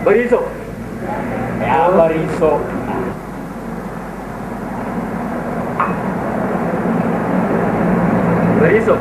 Bariisoo. Yaa bariisoo. Bariisoo.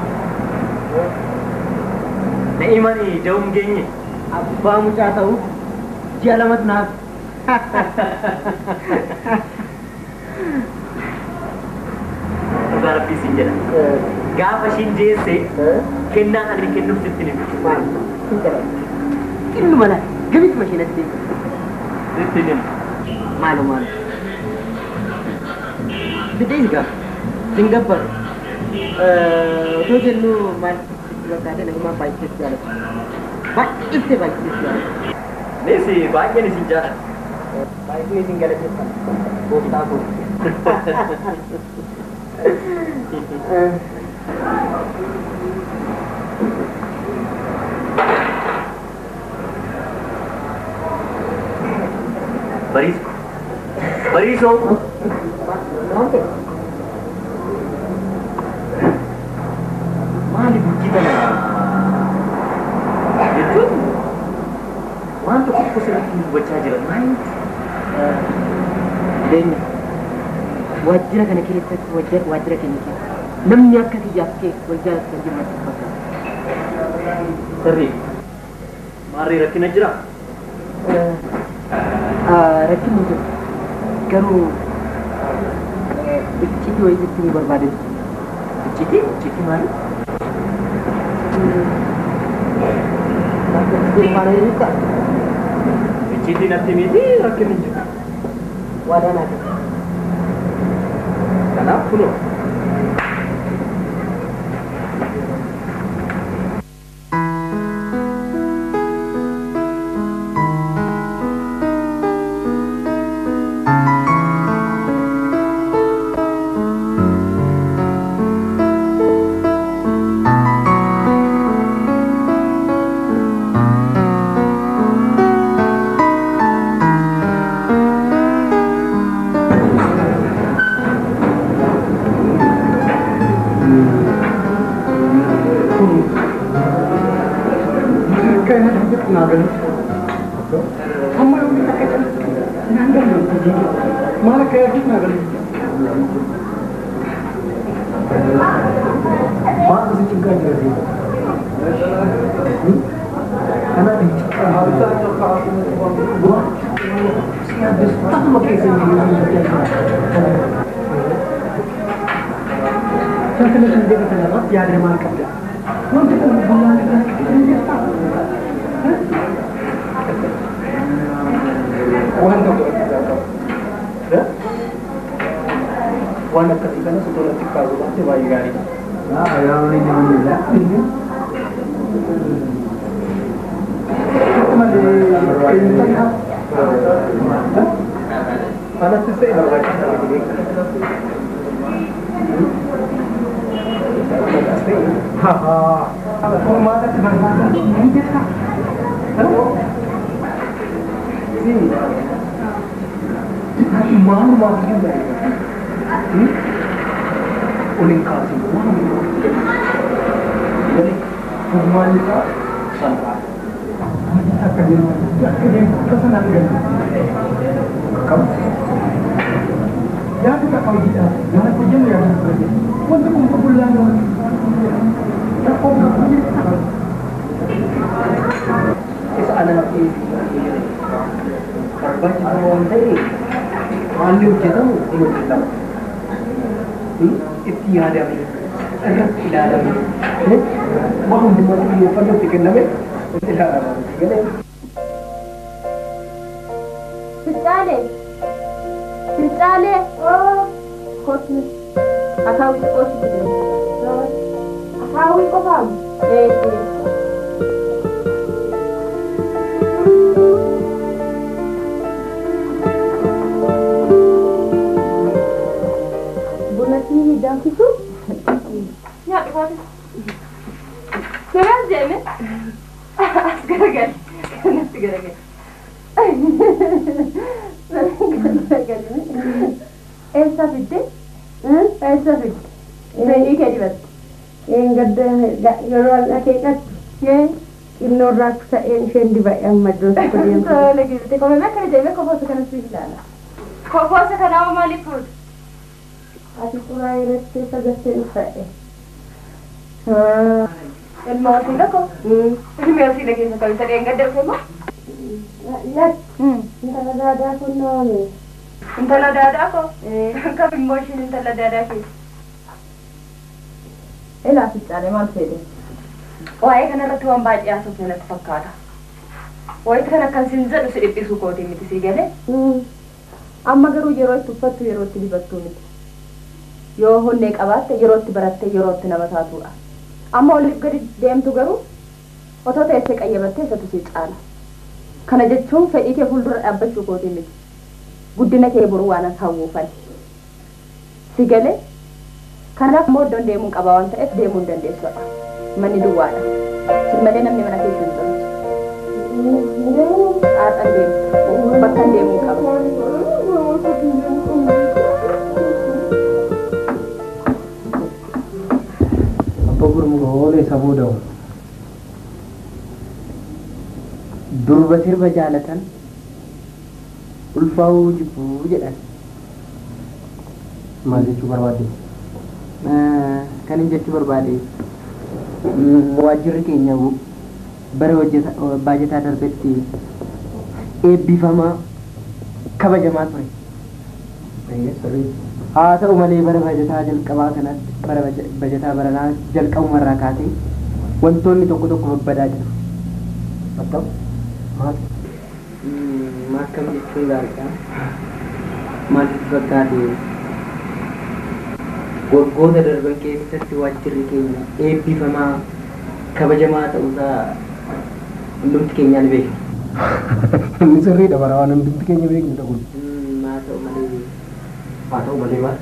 Na'imanii da'uun geenye. Abbaa mucaa ta'u ji'a lamatu naaf. Dhugaa rabbii siin jedha. Gaafa ishiin deesse kennaan ani kennuuf sitti ni Maal? Innuma laata gamitti mashiinatti Sitti ni maalu maalu. Biddees gaafa sin gabbaru. Otoo jennu maal bakkaatee nagumaa baay'isee jaalatu. Baay'isee baay'isee jaalatu. Nisi baay'een isin jaalladha. Baay'isee isin galateeffata. Gooftaa koo. Bariisoo. Bariisoo. Maali bulchita jechuun waan tokko tokko sirriitti dubbachaa jira. Maali? Deenya. Waajjira kana keessatti waajjira waajjira keenya keessa namni akka kiyyaaf kee wajjira kan jiru natti fakkaata. Sirrii. Maarrii rakkina jira? Rakkinni jiru garuu iccitii wayii jechuun barbaade. Iccitii? Iccitii maali? Faana jirta Iccitii natti miti rakkinni jiru. waadaan ati. Kanaaf kunoo. waan akkasii kanas otoo irratti kaasuu baatte baay'ee gaariidha. Anattis ta'e barbaachisaa miti beekta. Akkas ta'e. Kun maalatti barbaachisaa ni jetta. Maalumaaf iyyuu bareeda. Olin kaasee waan Jadi, hubungan kita sampai. Akka deemu akka deemu akka sanaan galu. Kamu yaada takka hojiidha. Mana koo jennu yaada takka hojii. Wanti kun qulqullaan nama. Rakkoo kan hojii Isa anan fi barbaachisaa waan ta'eef haalli hojjetamu ni hojjetama. itti yaadame irratti ilaalame waan hundumaa xiyyeeffannoo itti kenname itti ilaalama galee Fincaale! Fincaale! Kotni. Akaawwi qooti jedhama. Akaawwi qofaamu? Ee. Bunatti danfisu? Nyaadhu faati. Seeraan deeme? As garagali. Kanatti garagali. Eessa fidde? Eessa fidde? Fedhii kee dibatti. Een gadda yeroo akeekatti Yee. Innoon rakkisa'een isheen diba'e amma iddoo tokko deemtu. Tole gilte come me kana deeme kofoosa kana si ilaala. Kofoosa kana maaliif fuudha? Ati quraa irratti sagatteen ta'e. Ilma wasii dhaqo. Ilmi wasii dhageessa ta'u isa dheengadda dhufe moo? Lakki intala daadaa kun noome. Intala daadaa ko? Kam immoo ishiin intala daadaa keessa? Ilaa ficcaalee maal fedhe? Waa'ee kanarratti waan baay'ee haasofne natti fakkaata. Waa'ee kana kan sin jedhu si dhiphisuu kootii miti si galee. Amma garuu yeroo itti uffattu yeroo itti dibattuu miti. Yoo honnee qabaatte yeroo itti baratte yeroo itti nama taatuudha. Amma oliif gadi deemtu garuu otoo teessee qayyabattee isatu si caala. Kana jechuun fedhii kee fuuldura dhaabbachuu kootii miti. Guddina kee boruu waan as hawwuufan. Si galee kanaaf immoo iddoon deemuun qaba waan ta'eef deemuu hin dandeessuudha. Manni duwwaadha. Sin malee namni mana keessa hin jiru. Haadha deemu. Bakka deemuu qaba. Abba gurmuroole isa booda'u. Durba sirba jaalatan ulfaa'uu jibbuu jedhan. Maal jechuu barbaadde? Kan hin jechuu barbaade waajjirri keenya bara baajataa darbetti eebbifamaa kabajamaa ture. Haa ta'u malee bara baajataa jalqabaa kanatti bara baajataa baranaa jalqabumarraa kaasee wantoonni tokko tokko babbadaa jiru. Mattaa'u? Maal? Akkam jechuun gaariidha. Maaliif fakkaate waggoota darban keessatti waajjirri keenya eebbifamaa kabajamaa ta'uusaa hundumti keenyaan beekna. Inni sirriidha bara waan hundumti keenya beeknudha kun. Haa ta'u malee Haa ta'u malee maal?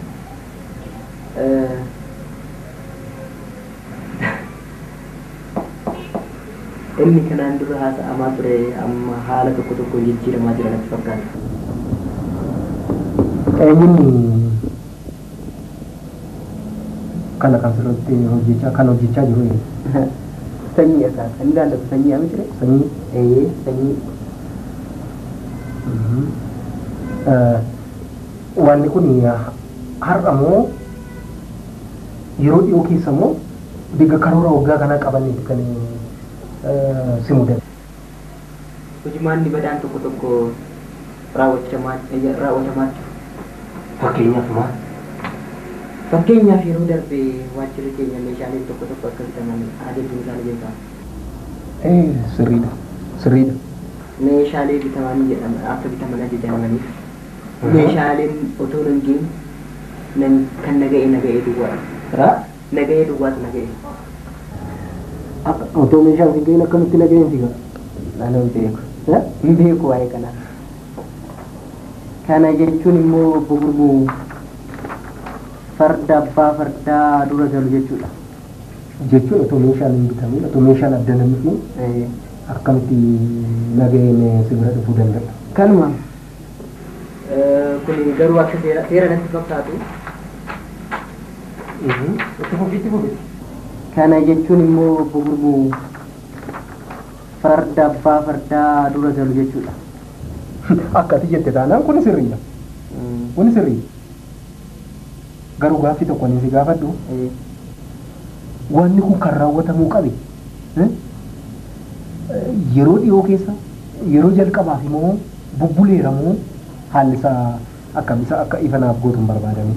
inni kanaan dura haasa'amaa ture amma haala tokko tokko jijjiiramaa jira natti fakkaata. Eenyuun kana kan sirriitti hojjechaa kan hojjechaa jiru eenyu? Sanyii isaa kan ilaallatu sanyii ami ture? Sanyii. Eeyyee sanyii. Wanni kun har'a moo yeroo dhiyoo keessa moo digga karoora waggaa kanaa qabaniiti kan si mudate. Hojimaanni badaan tokko tokko raawwachamaa raawwatamaa jiru. Fakkeenyaaf maal? Fakkeenyaaf yeroo darbe waajjirri keenya meeshaaleen tokko tokko akka bitaman ajajuun isaanii beekama. Sirriidha. Sirriidha. Meeshaalee bitaman jedhama akka bitaman ajajamaniif meeshaaleen otoo hin geenye nan kan naga'e naga'ee duwwaadha. Naga'ee duwwaatu naga'e. Otoo meeshaan si ga'in akkamitti naga'een si ga'a? Ana hin beeku. Hin beeku waa'ee kanaa. Kana jechuun immoo bugurguu farda abbaa fardaa dura galu jechuudha. Jechuun otoo meeshaan hin bitamin otoo meeshaan adda namni akkamitti naga'een si bira dhufuu danda'a? Kanuma kun garuu akka seera seera natti fakkaatu. Itti fufitti fufi. Kana jechuun immoo bugurguu farda abbaa fardaa dura galu jechuudha. Akkati jette taanaan kun sirriidha. Kun sirriidha. Garuu gaaffii tokko ni si gaafadhu. Wanni kun kan raawwatamuu qabe yeroo dhiyoo keessa yeroo jalqabaaf immoo bubbuleera moo haalli isaa akkam isa akka ifa naaf gootuun barbaadame.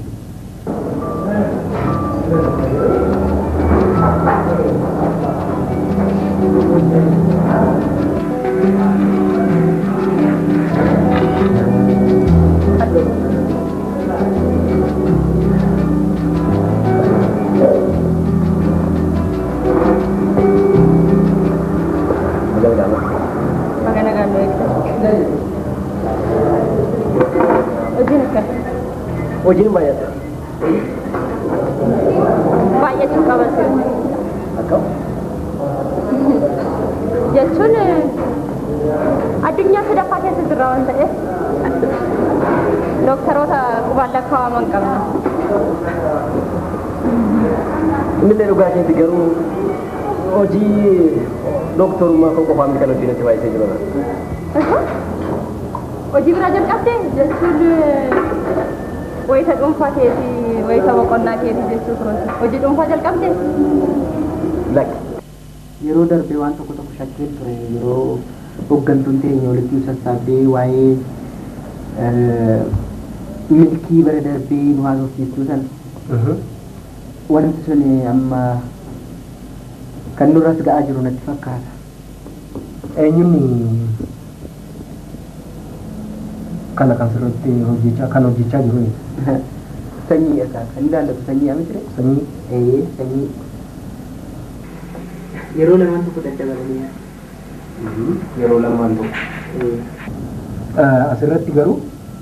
Magana ganda itu. Hojiin akkas. Hojiin baay'ata. Baay'achuu qaba sirni. Akkam? Jechuun addunyaa sadaffaa keessa jirra waan ta'eef dooktaroota qubaan lakkaa'aman qabna. Innillee dhugaa keeti garuu hojii dooktorummaa koo qofaa miti kan hojii natti baay'isee jiru na. Hojii biraa jalqabde jechuun wayita dhuunfaa keetii wayita boqonnaa keetii jechuu turooti. Hojii dhuunfaa jalqabde Lakki. yeroo darbee waan tokko tokko shakkeen ture yeroo hooggantuun teenya walitti nu sassaabdee waa'ee eh, milkii bara darbee nu haasofsiistuu san wanti sun amma kan nurras ga'aa jiru natti fakkaata. Eenyuun kana kan sirriitti hojjechaa kan hojjechaa jiru Sanyii isaa kan ilaallatu sanyii ami ture? sanyii Ee sanyii yeroo lamaan tokko daddabalanii yeroo lamaan tokko. Asirratti garuu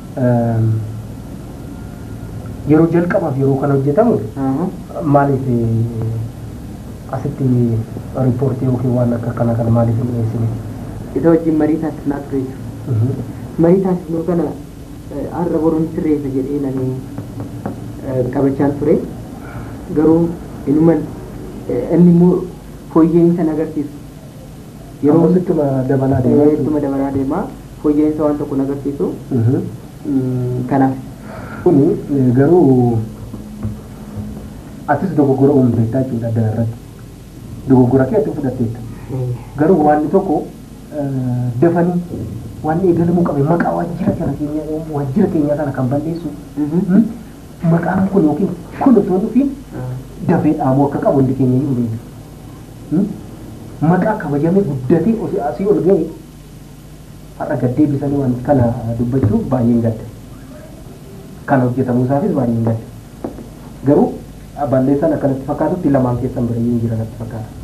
yeroo jalqabaaf yeroo kan hojjetamu maaliif asitti riippoortii yookiin waan akka kana kana maaliif hin dhiyeessine? isa wajjin marii taasisnaa ture jechuudha. marii taasisnuu kana eh, har'a boruun sirreessa jedhee nani eh, qabachaan ture garuu inuman eh, inni immoo fooyya'insa agarsiisu Yeroo sittuma dabalaa eh, deemaa ittuma dabalaa deemaa fooyya'insa waan tokko agarsiisu Mhm. mm, kanaaf Kuni eh, garuu atis dogoggora uumteetta jechuudha adda irratti. Dogoggora kee ati fudhatteetta. Garuu wanni tokko eh, dafanii waan eegalamuu qabe maqaa waajjira kana keenya waajjira keenyaa kana kan balleessu Mhm. hmm? maqaan kun yookiin kun otoo dhufiin dafee dhaabuu akka qabu hundi keenya iyyuu beeka. Hmm? Maqaa kabajamee guddatee osoo asii ol ga'e har'a gaddee bisanii waan kana dubbachuuf baay'een gadda. Kan hojjetamu isaafis baay'een gadda. Garuu balleessaan akkanatti fakkaatutti lamaan keessan bira hin jira natti fakkaata.